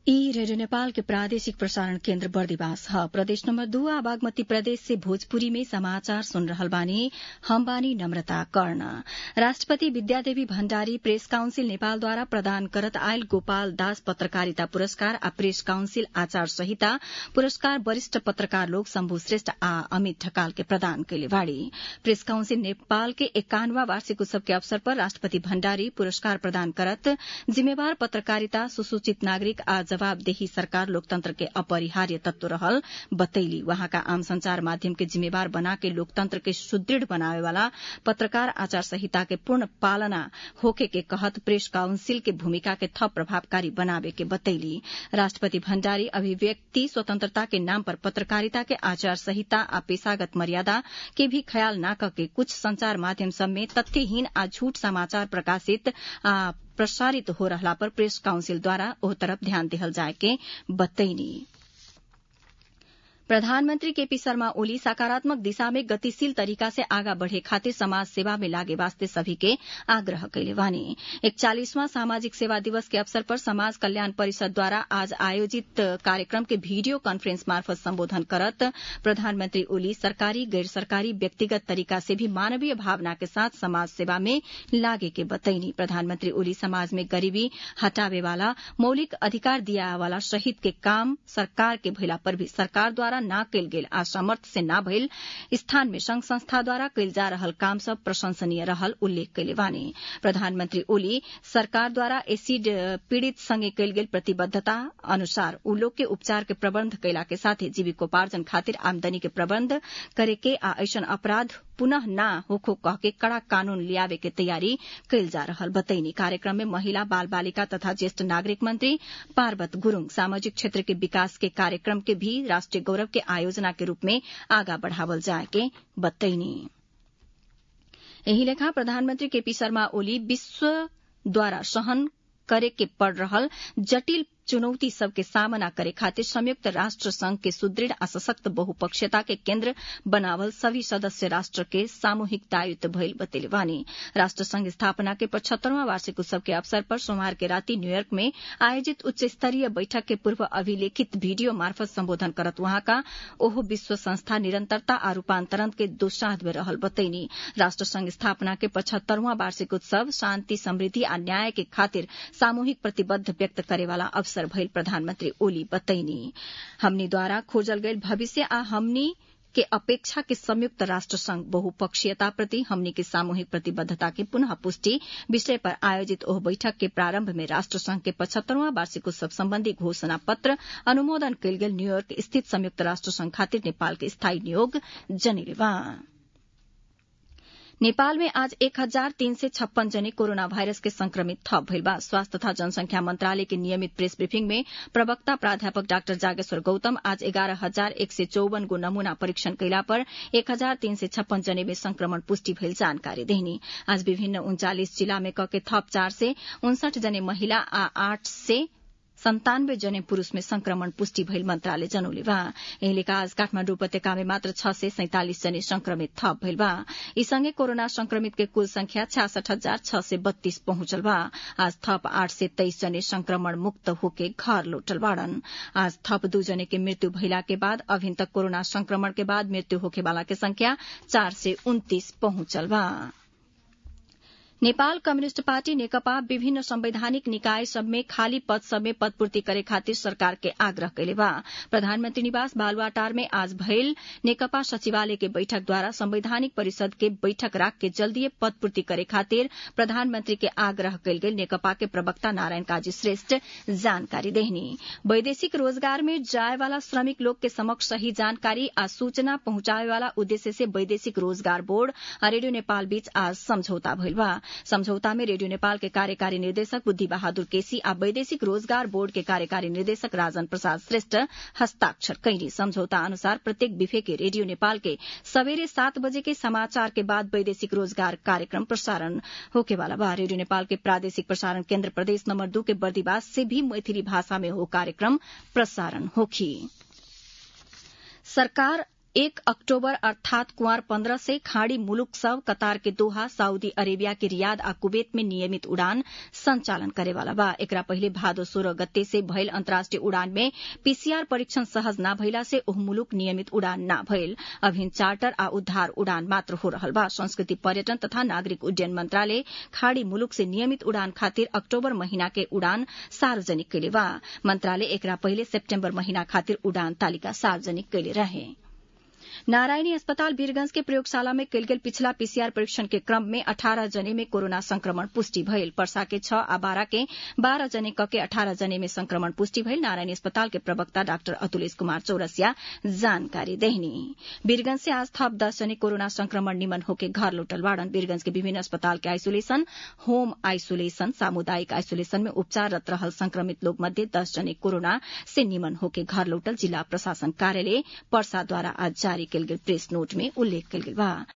ई रेडियो नेपाल के प्रादेशिक प्रसारण केन्द्र बर्दिवास ह प्रदेश नम्बर दू आ बागमती प्रदेश से भोजपुरी में समाचार सुन रहल बानी हम बानी नम्रता कर्ण राष्ट्रपति विद्यादेवी भण्डारी प्रेस काउन्सिल नेपालद्वारा प्रदान करत आयल गोपाल दास पत्रकारिता पुरस्कार आ प्रेस काउन्सिल आचार संहिता पुरस्कार वरिष्ठ पत्रकार लोग शम्भु श्रेष्ठ आ अमित ढकाल के प्रदान कैले बाड़ी प्रेस काउन्सिल नेपाल के एकानवा वार्षिक उत्सव के अवसर पर राष्ट्रपति भण्डारी पुरस्कार प्रदान करत जिम्मेवार पत्रकारिता सुसूचित नागरिक आ जवाबदेही सरकार लोकतंत्र के अपरिहार्य तत्व रहल बतैली वहाँका आम संचार माध्यम के जिम्मेवार बना के लोकतंत्र के सुदृढ़ बनावे वाला पत्रकार आचार संहिता के पूर्ण पालना होके के कहत प्रेस काउन्सिल के भूमिका के थप प्रभावकारी बनावे के बतैली राष्ट्रपति भण्डारी अभिव्यक्ति स्वतंत्रता के नाम पर पत्रकारिता के आचार संहिता आ पेशागत मर्यादा के भी ख्याल न करके कुछ संचार माध्यम सब में तथ्यहीन आ झूठ समाचार प्रकाशित आ प्रसारित हो रहला पर प्रेस काउन्सिल द्वारा ओह तरफ ध्यान देहल जाए के बतैनी प्रधानमन्त्री केपी शर्मा ओली सकारात्मक दिशा में गतिशील तरीका से आगा बढ़े खातिर समाज सेवा में लागे वास्ते सभी के आग्रह कैले बानी इकचालीसवां सामाजिक सेवा दिवस के अवसर पर समाज कल्याण परिषद द्वारा आज आयोजित कार्यक्रम के वीडियो कान्फ्रेंस मार्फत सम्बोधन करत प्रधानमन्त्री ओली सरकारी गैर सरकारी व्यक्तिगत तरीका से भी मानवीय भावना के साथ समाज सेवा में लागे के बतैनी प्रधानमन्त्री ओली समाज में गरीबी हटावे वाला मौलिक अधिकार दिया वाला शहीद के काम सरकार के भइला पर भी सरकार द्वारा द्वारा न कैल गेल आ सामर्थ्य से न भइल स्थान में संघ संस्था द्वारा कैल जा रहल काम सब प्रशंसनीय रहल उल्लेख कैले बानी प्रधानमन्त्री ओली सरकार द्वारा एसिड पीड़ित संगे कैल गेल प्रतिबद्धता अनुसार उ लोग के उपचार के प्रबन्ध कैला के साथे जीविकोपार्जन खातिर आमदनी के प्रबन्ध करे के आ ऐसन अपराध पुनः न होखो कह के कड़ा कानून लियावे के तैयारी कैल जा रहल बतैनी कार्यक्रम में महिला बाल बालिका तथा ज्येष्ठ नागरिक मंत्री पार्वत गुरूङ सामाजिक क्षेत्र के विकास के कार्यक्रम के भी राष्ट्रिय गौरव के आयोजना के रूप में आगा बढ़ावल जाए के बतैनी यही लेखा प्रधानमन्त्री केपी शर्मा ओली विश्व द्वारा सहन करे के पड़ रहल जटिल चुनौती सबके सामना करे खातिर संयुक्त राष्ट्र संघ के सुदृढ़ आ सशक्त बहुपक्षीयता के केन्द्र बनावल सभी सदस्य राष्ट्र के सामूहिक दायित्व भइल बतेले बानी राष्ट्र संघ स्थापना के पचहत्तरवां वार्षिक उत्सव के अवसर पर सोमवार के राति न्यूयॉर्क में आयोजित उच्च स्तरीय बैठक के पूर्व अभिलेखित वीडियो मार्फत सम्बोधन करत वहाँका ओहो विश्व संस्था निरंतरता आ रूपान्तरण के दुस्साहत में रहल बतैनी राष्ट्र संघ स्थापना के पचहत्तरवां वार्षिक उत्सव शान्ति समृद्धि आ न्याय के खातिर सामूहिक प्रतिबद्ध व्यक्त करेवाला अवसर अवसर भइल प्रधानमन्त्री ओली बतैनी हमनी द्वारा खोजल गईल भविष्य आ हमनी के अपेक्षा के संयुक्त राष्ट्र संघ बहुपक्षीयता प्रति हमनी के सामूहिक प्रतिबद्धता के पुनः पुष्टि विषय पर आयोजित ओह बैठक के प्रारंभ में राष्ट्र संघ के पचहत्तरवां वार्षिक उत्सव सम्बन्धी घोषणा पत्र अनुमोदन कयल गेल न्यूयॉर्क स्थित संयुक्त राष्ट्र संघ खातिर नेपाल के स्थायी नियोग जनेवा नेपाल में आज एक हजार तीन सय छप्पन जने कोरोना वायरस के संक्रमित थप भइल बा स्वास्थ्य तथा जनसंख्या मंत्रालय के नियमित प्रेस ब्रीफिंग में प्रवक्ता प्राध्यापक डाक्टर जागेश्वर गौतम आज एघार हजार एक सय चौवन गो नमूना परीक्षण कैला पर एक हजार तीन सय छप्पन जने में संक्रमण पुष्टि भइल जानकारी देहनी आज विभिन्न उन्चालिस जिला में कके थप चार सय उनसठ जने महिला आ आठ सय सन्तानब्बे जने पुरूष में संक्रमण पुष्टि भइल मन्त्रालय जनौले बा यही लेखा आज काठमाडौँ उपत्यका में मात्र छ सय सैंतालिस जने संक्रमित थप भइल बा यी सँगै कोरोना संक्रमित के कुल संख्या छ्यासठ हजार छ सय बत्तीस पहुंचल बा आज थप आठ सय तेइस जने संक्रमण मुक्त होके घर लौटल बाड़न आज थप दू जने के मृत्यु भइला के बाद अभिन तक कोरोना संक्रमण के बाद मृत्यु होखे वाला के संख्या चार सय उन्तीस पहुंचल बा नेपाल कम्युनिष्ट पार्टी नेकपा विभिन्न संवैधानिक निकाय सब में खाली पद सब में पदपूर्ति करे खातिर सरकार के आग्रह कैले बा प्रधानमन्त्री निवास बालुवाटार में आज भइल नेकपा सचिवालय के बैठक द्वारा संवैधानिक परिषद के बैठक राख के जल्दीय पदपूर्ति करे खातिर प्रधानमन्त्री के आग्रह कैल गेल नेकपा के प्रवक्ता नारायण काजी श्रेष्ठ जानकारी देहनी वैदेशिक रोजगार में जाए वाला श्रमिक लोग के समक्ष सही जानकारी आ सूचना पहुंचावे वाला उद्देश्य से वैदेशिक रोजगार बोर्ड आ रेडियो नेपाल बीच आज समझौता भइल बा समझौता में रेडियो नेपाल के कार्यकारी निर्देशक बुद्धि बहादुर केसी आ वैदेशिक रोजगार बोर्ड के कार्यकारी निर्देशक राजन प्रसाद श्रेष्ठ हस्ताक्षर कैली समझौता अनुसार प्रत्येक विफे के रेडियो नेपाल के सवेरे सात बजे के समाचार के बाद वैदेशिक रोजगार कार्यक्रम प्रसारण होके वाला बा रेडियो नेपाल के प्रादेशिक प्रसारण केन्द्र प्रदेश नंबर दू के बर्दीवास से भी मैथिली भाषा में हो कार्यक्रम प्रसारण होखी सरकार एक अक्टूबर अर्थात कुंवर पन्द्रह से खाड़ी मुलुक सब कतार के दोहा सऊदी अरेबिया के रियाद आ कुवैत में नियमित उड़ान संचालन करेवाला बा एकरा पहिले भादो सोह्र गते से भइल अन्तर्राष्ट्रिय उड़ान में पीसीआर परीक्षण सहज न भइला से ओह मुलुक नियमित उड़ान न भइल अभिन चार्टर आ उद्धार उड़ान मात्र हो रहल बा संस्कृति पर्यटन तथा नागरिक उड्डयन मंत्रालय खाड़ी मुलुक से नियमित उड़ान खातिर अक्टूबर महीना के उड़ान सार्वजनिक कैले बा मंत्रालय एकरा पहिले सेप्टेम्बर महीना खातिर उड़ान तालिका सार्वजनिक कैले रहे नारायणी अस्पताल वीरगंज के प्रयोगशाला में कल गेल पिछला पीसीआर परीक्षण के क्रम में अठारह जने में कोरोना संक्रमण पुष्टि भइल पर्सा के छह आ बारह के बारह जने क के अठारह जने में संक्रमण पुष्टि भइल नारायणी अस्पताल के प्रवक्ता डाक्टर अतुलेश कुमार चौरसिया जानकारी देहनी वीरगंज से आज थप दस जने कोरोना संक्रमण निमन होके घर लौटल बाड़न वीरगंज के विभिन्न अस्पताल के आइसोलेशन होम आइसोलेशन सामुदायिक आइसोलेशन में उपचाररत रहल संक्रमित लोग मध्य दस जने कोरोना से निमन होके घर लौटल जिला प्रशासन कार्यालय पर्सा द्वारा आज जारी कल गेल प्रेस नोट में उल्लेख कल गेल बा